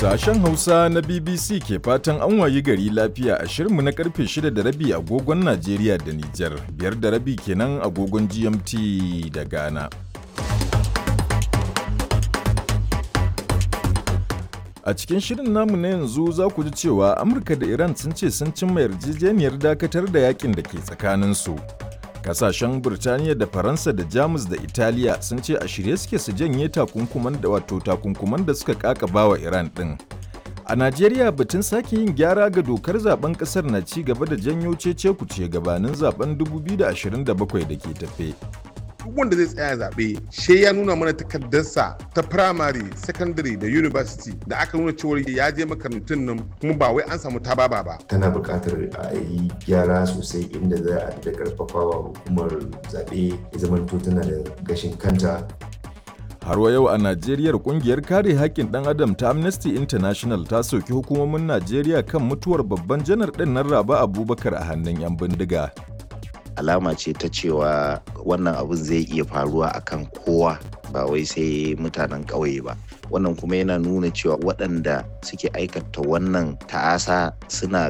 Sashen Hausa na BBC ke fatan an wayi gari lafiya a shirinmu na karfe 6 da rabi agogon Najeriya da Nijar, biyar da rabi kenan agogon GMT da Ghana. A cikin shirin namu na yanzu za ku ji cewa Amurka da Iran sun ce sun cimma yarjejeniyar dakatar da yakin da ke tsakaninsu. Kasashen Burtaniya da Faransa da Jamus da Italiya sun ce a shirye suke su janye takunkuman da wato takunkuman da suka kakaba wa Iran ɗin. A Najeriya batun sake yin gyara ga dokar zaben kasar na ci gaba da janyo cece kuce gabanin zaben 2027 da ke tafe. duk wanda zai tsaya zaɓe she ya nuna mana takardarsa ta primary secondary da university da aka nuna cewar ya je makarantun nan kuma ba wai an samu tababa ba tana buƙatar a yi gyara sosai inda za a da karfafawa hukumar zaɓe ya zamanto tana da gashin kanta Har wa yau a Najeriya kungiyar kare haƙƙin ɗan adam ta Amnesty International ta soki hukumomin Najeriya kan mutuwar babban janar ɗin nan Raba Abubakar a hannun 'yan bindiga. alama ce ta cewa wannan abun zai iya faruwa akan kowa ba wai sai mutanen ƙauye ba wannan kuma yana nuna cewa waɗanda suke aikata wannan ta'asa suna